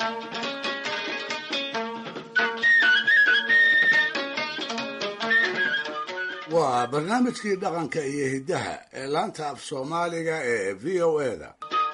waa barnaamijkii dhaqanka iyo hiddaha ee laanta af soomaaliga ee v o eda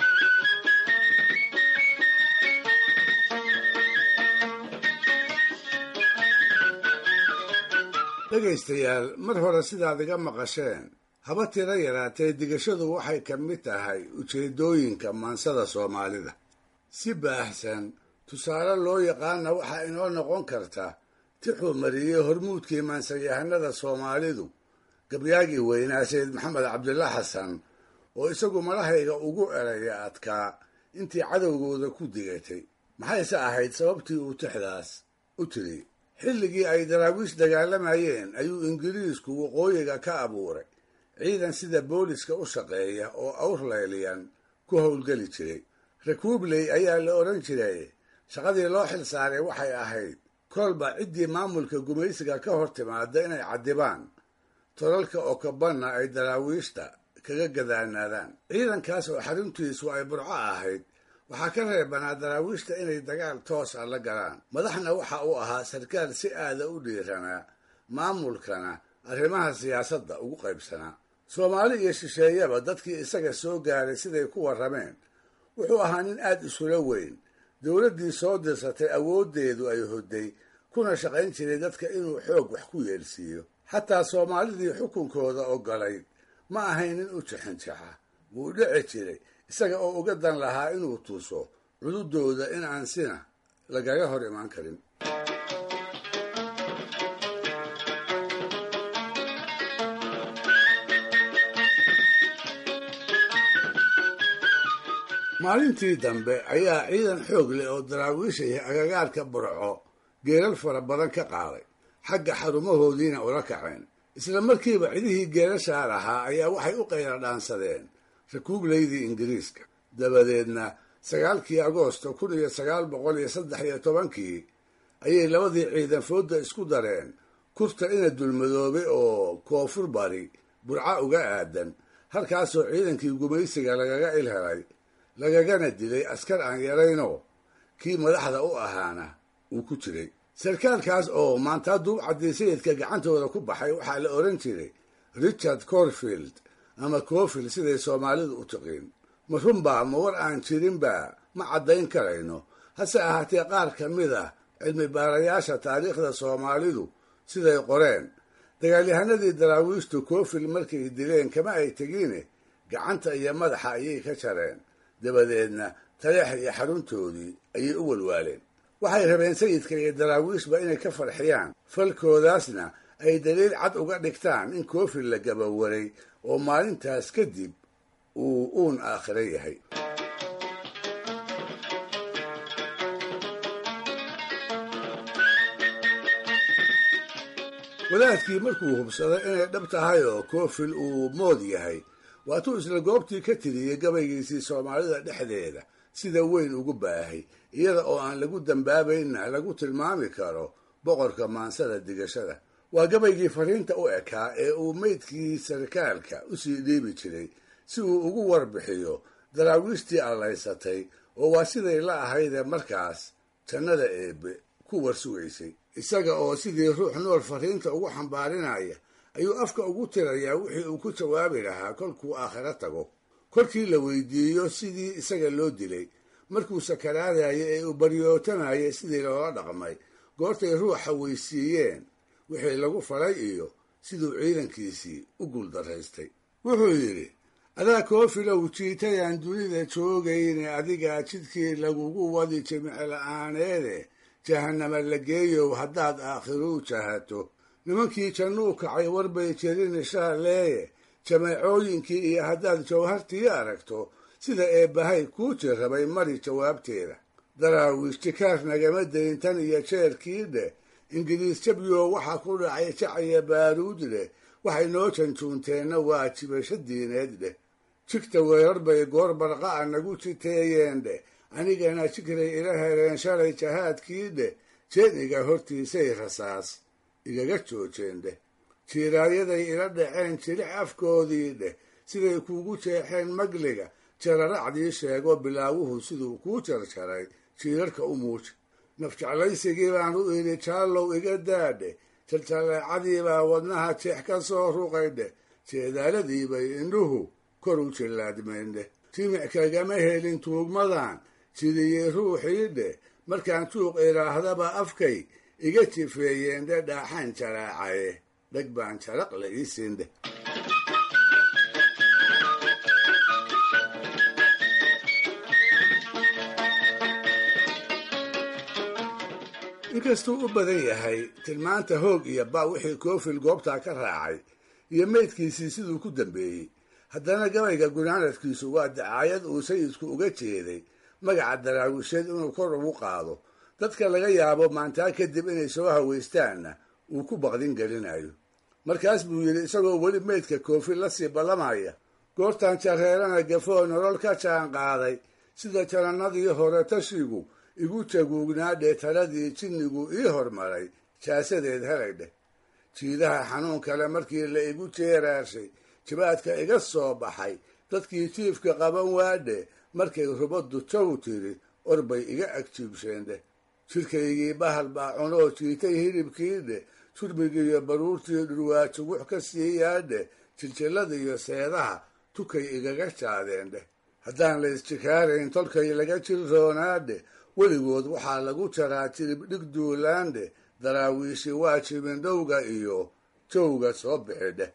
dhegaystayaal mar hore sidaad iga maqasheen haba tiro yaraatee digashadu waxay ka mid tahay ujeeddooyinka maansada soomaalida si baahsan tusaale loo yaqaana waxaa inoo noqon karta tixuu mariyey hormuudkii maansayahanada soomaalidu gabyaagii weynaa sayid maxamed cabdilla xasan oo isagu malahayga ugu eraya adkaa intii cadowgooda ku digatay maxayse ahayd sababtii uu tixdaas u tiri xilligii ay daraawiish dagaalamayeen ayuu ingiriisku waqooyiga ka abuuray ciidan sida booliska u shaqeeya oo awrlayliyan ku howlgeli jiray rakuubley ayaa la odhan jiray shaqadii loo xil saaray waxay ahayd kolba ciddii maamulka gumaysiga ka hor timaada inay caddibaan tolalka okobanna ay daraawiishta kaga gadaanaadaan ciidankaas oo xaruntiisu ay burco ahayd waxaa ka reebanaa daraawiishta inay dagaal toos ah la galaan madaxna waxa uu ahaa sarkaal si aada u dhiiranaa maamulkana arrimaha siyaasadda ugu qaybsanaa soomaali iyo shisheeyaba dadkii isaga soo gaaray siday ku warrameen wuxuu ahaa nin aad isula weyn dowladdii soo dirsatay awooddeedu ay hodday kuna shaqayn jiray dadka inuu xoog wax ku yeelsiiyo xataa soomaalidii xukunkooda ogolayd ma ahayn nin u jixinjaxa wuu dhici jiray isaga oo uga dan lahaa inuu tuso cududooda in aan sina lagaga hor imaan karin maalintii dambe ayaa ciidan xoog leh oo daraawiishaya agagaarka burco geelal fara badan ka qaaday xagga xarumahoodiina ula kaceen isla markiiba cidihii geelashaa lahaa ayaa waxay u qayla dhaansadeen rakuubleydii ingiriiska dabadeedna sagaalkii agoosto kun iyo sagaal boqol iyo saddex iyo tobankii ayay labadii ciidan foodda isku dareen kurta ina dulmadoobe oo koonfur bari burca uga aadan halkaasoo ciidankii gumaysiga lagaga ilhelay lagagana dilay askar aan yaraynoo kii madaxda u ahaana uu ku jiray sarkaalkaas oo maantaa duubcaddii sayidka gacantooda ku baxay waxaa la odhan jiray richard corfield ama cofield siday soomaalidu u tiqiin ma runbaa ma war aan jirinba ma caddayn karayno hase ahaatee qaar ka mid ah cilmi baarayaasha taariikhda soomaalidu siday qoreen dagaalyahanadii daraawiishtu cofield markay dileen kama ay tegiine gacanta iyo madaxa ayay ka jareen dabadeedna taleex iyo xaruntoodii ayay u walwaaleen waxay rabeen sayidka iyo daraawiishba inay ka farxiyaan falkoodaasna ay daliil cad uga dhigtaan in cofield la gabawaray oo maalintaas kadib uu uun aakhiro yahay wadaadkii markuu hubsaday inay dhab tahay oo cofield uu mood yahay waatuu isla goobtii ka tiriyey gabaygiisii soomaalida dhexdeeda sida weyn ugu baahay iyada oo aan lagu dambaabaynna lagu tilmaami karo boqorka maansada digashada waa gabaygii fariinta u ekaa ee uu meydkii sarkaalka usii dhiibi jiray si uu ugu warbixiyo daraawiishtii allaysatay oo waa siday la ahaydee markaas jannada eebbe ku warsugaysay isaga oo sidii ruux nool fariinta ugu xambaarinaya ayuu afka ugu tirayaa wixii uu ku jawaabi lahaa kolkuu aakhiro tago kolkii la weydiiyo sidii isaga loo dilay markuu sakaraadayo ee uu baryootanaya sidii loola dhaqmay goortay ruuxa weysiiyeen wixii lagu falay iyo siduu ciidankiisii u guuldaraystay wuxuu yidhi adaa koofilow jiitayaan dunida joogayne adigaa jidkii lagugu wadi jimicla-aaneede jahannama la geeyow haddaad aakhiruu jahato nimankii jannuu kacay warbay jerin shaaleeye jameecooyinkii iyo haddaad jawhartii aragto sida eebbahay kuu jirrabay mari jawaabteeda daraawiish jikaar nagama dayn tan iyo jeerkii dheh ingiriis jabyo waxaa ku dhacay jacaya baaruud dheh waxay noo janjuunteenna waa jibasho diineed dheh jigta weerar bay goor barqa'a nagu jiteeyeen dheh anigana jigray ila hereen shalay jahaadkii dheh jeeniga hortiisay rasaas igaga joojeen dheh jiiraaryaday ila dhaceen jilix afkoodii dheh siday kuugu jeexeen magliga jararacdii sheego bilaawuhu siduu kuu jarjaray jiirarka u muuja nafjeclaysigii baan u idhi jaallow iga daadhe jaljalleecadii baa wadnaha jeex ka soo ruqaydhe jeedaaladii bay indhuhu kor u jillaadmeendhe jimic kagama helin tuugmadan jidiyey ruuxii dheh markaan juuq idhaahdaba afkay iga jifeeyeendhe dhaaxaan jaraacaye dheg baan jaraq la ii siindheh inkastuu u badan yahay tilmaanta hoog iyo ba wixii koofil goobtaa ka raacay iyo meydkiisii siduu ku dambeeyey haddana gabayga gunaanadkiisu waa dacaayad uu sayidku uga jeeday magaca daraawisheed inuu kor ugu qaado dadka laga yaabo maantaa kadib inay soo hawaystaanna uu ku baqdin gelinayo markaas buu yidhi isagoo weli meydka koofil la sii ballamaya goortaan jareerana gafoo nolol ka jaan qaaday sida janannadii hore tashigu igu jaguugnaa dheetaradii jinnigu ii hormaray jaasadeed helay dheh jiidaha xanuun kale markii la igu jeeraashay jibaadka iga soo baxay dadkii jiifka qaban waadhe markay rubaddu jaw tiri orbay iga agjiibsheen dheh jidhkaygii bahal baa cunoo jiitay hilibkii dheh jurmigiiyo baruurtii dhurwaa jugux ka siiyaadhe jiljillada iyo seedaha tukay igaga jaadeen dheh haddaan la isjikaarayn tolkay laga jirroonaadhe weligood waxaa lagu jaraa jirib dhig duulaandhe daraawiishi waa jibindhowga iyo jowga soo bixi dheh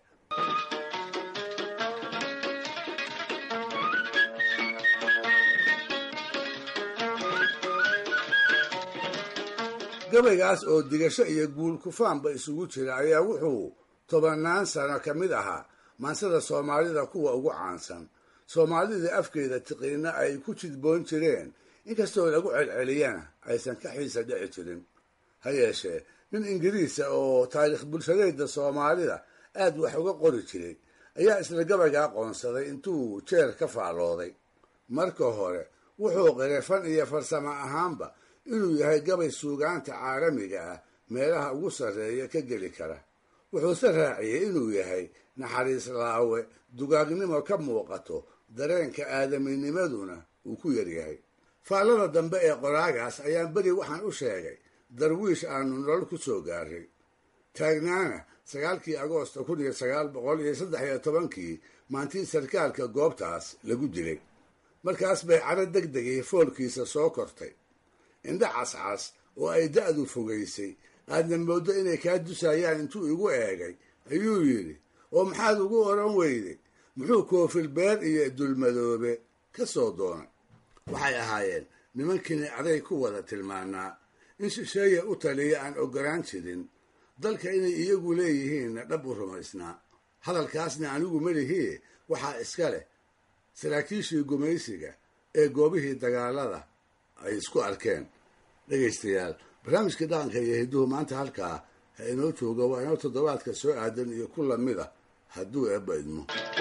gabaygaas oo digasho iyo guul kufaanba isugu jira ayaa wuxuu tobannaan sano ka mid ahaa maansada soomaalida kuwa ugu caansan soomaalida afkeeda tiqiinna ay ku jidboon jireen inkastoo lagu celceliyana aysan ka xiisa dhici jirin ha yeeshee nin ingiriisa oo taariikh bulshadeeda soomaalida aad wax uga qori jiray ayaa isla gabayga aqoonsaday intuu jeer ka faallooday marka hore wuxuu qiray fan iyo farsamo ahaanba inuu yahay gabay suugaanta caalamiga ah meelaha ugu sarreeya ka geli kara wuxuuse raaciyey inuu yahay naxariis laawe dugaagnimo ka muuqato dareenka aadaminimaduna uu ku yaryahay faallada dambe ee qoraagaas ayaan beri waxaan u sheegay darwiish aanu nolol ku soo gaaray taagnaana sagaalkii agoosta kun iyo sagaal boqol iyo saddex iyo tobankii maantii sarkaalka goobtaas lagu dilay markaas bay caro deg degii foolkiisa soo kortay indho cascas oo ay da'du fogaysay aadna mooddo inay kaa dusayaan intuu igu eegay ayuu yidhi oo maxaad ugu odhan weyday muxuu koofil beer iyo dulmadoobe ka soo doonay waxay ahaayeen nimankiini aday ku wada tilmaanaa in shisheeya u taliya aan ogolaan jirin dalka inay iyagu leeyihiinna dhab u rumaysnaa hadalkaasna anigu melihii waxaa iska leh saraakiishii gumaysiga ee goobihii dagaalada ay isku arkeen dhegaystayaal barnaamijkii dhaqanka iyo hidduhu maanta halkaa ha inoo jooga waa inoo toddobaadka soo aadan iyo ku lamid ah hadduu eebba idmo